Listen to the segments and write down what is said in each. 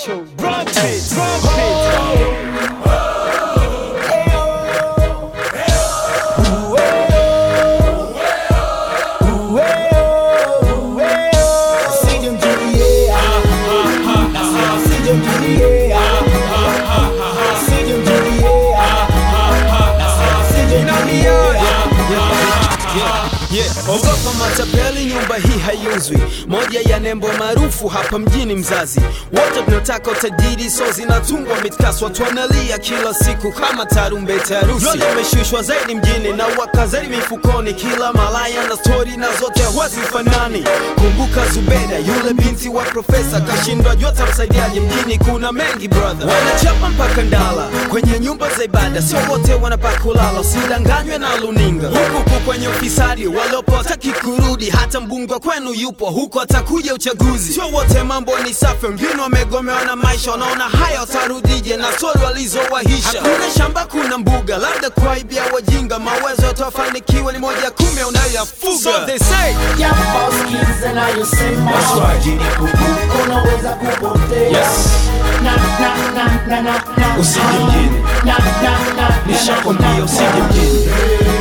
Show. Drop it, drop it. Yeah. Ogopa matapeli, nyumba hii haiuzwi. Moja ya nembo maarufu hapa mjini Mzazi. Wote tunataka utajiri, so zinatungwa mitkasi, watu wanalia kila siku kama tarumbeta ya harusi. Roho imeshushwa zaidi mjini na waka zaidi mifukoni, kila malaya na stori na zote hazifanani. Kumbuka Zubeda, yule binti wa profesa, kashindwa jua tamsaidiaje. Mjini kuna mengi brother, wanachapa mpaka ndala kwenye nyumba za ibada, sio wote wanapaka kulala, usidanganywe na luninga huku huku kwenye ufisadi walopo hataki kurudi, hata mbunge kwenu yupo huko, atakuja uchaguzi. Sio wote mambo ni safi, wengine wamegomewa na maisha, wanaona haya watarudije na stori walizowahisha. Hakuna shamba, kuna mbuga, labda kuaibia wajinga, mawezo yatawafanikiwa ni moja kumi unayoyafuga. So they say Japo skiza nayosema unaweza kupotea na na na na na na Usije mjini. na na na na nishakwambia usije mjini,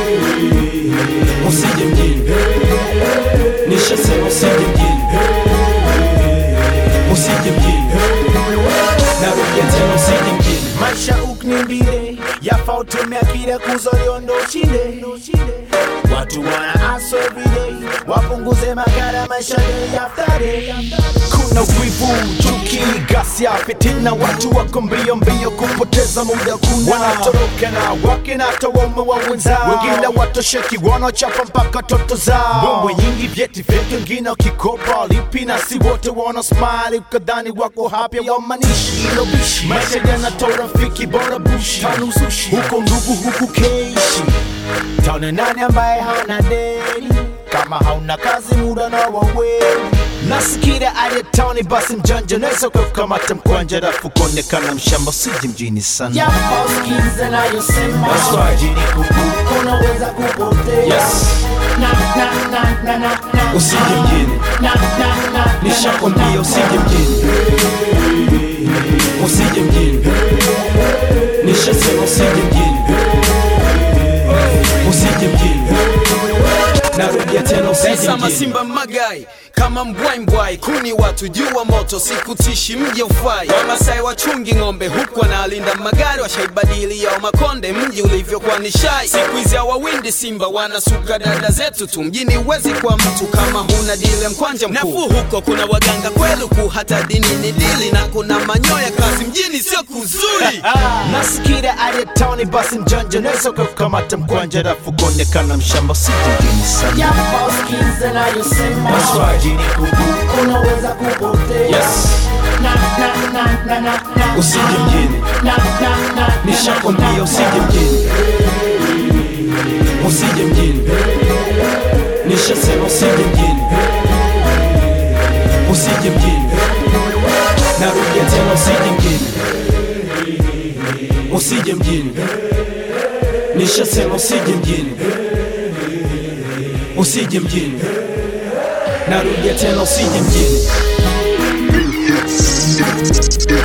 usije mjini, nishasema usije mjini, usije mjini, narudia tena usije mjini. maisha uknimbile yafa utumia kile kuzolio ndo ushinde watu wana aso everyday wapunguze magara maisha day after day kuna wivu chuki gasia fitina watu wako mbio mbio kupoteza muda kuna wanatoroka na wakina tawaume wa wenzao wengine watosheki wanachapa mpaka toto zao bombo nyingi vyeti vyetu wengine wakikopa lipi na si wote wana smile ukadhani wako happy wamanishi ilo bishi maisha yanatoa rafiki bora bushi tanuzushi huko ndugu huku keishi taone nani ambaye hauna deni kama hauna kazi muda na waweli nasikira aje tauni basi mjanja naweza kukamata mkwanja rafu kuonekana mshamba siji mjini sana Japo skiza nayosema That's why jini kuku unaweza kupotea Yes. na na na na na na Usije mjini, na na na na nishakwambia usije mjini, usije mjini, nishasema usije mjini, usije mjini, narudia tena usije mjini. Masimba magai kama mbwai mbwai, kuni watu jua moto, sikutishi mji ufai. Wamasai wachungi ng'ombe huku wanalinda magari, washaibadili yao makonde, mji ulivyokuwa ni shai. Siku hizi hawawindi simba, wanasuka dada zetu tu mjini. Huwezi kwa mtu kama huna dile mkwanja mkuu. Nafuu huko kuna waganga kweluku, hata dini ni dili, na kuna manyoya kazi mjini, sio kuzuri. nasikira aje tauni basi mjanja naweza kukamata mkwanja rafu kuonekana mshamba siji mjini sana Japo skiza nayosema That's why jini kuku unaweza kupotea na na na na na na Usije mjini, na na na nishakwambia usije mjini, usije mjini, nishasema usije mjini, usije mjini, narudia tena usije mjini, usije mjini, nishasema usije mjini, usije mjini, narudia tena usije mjini.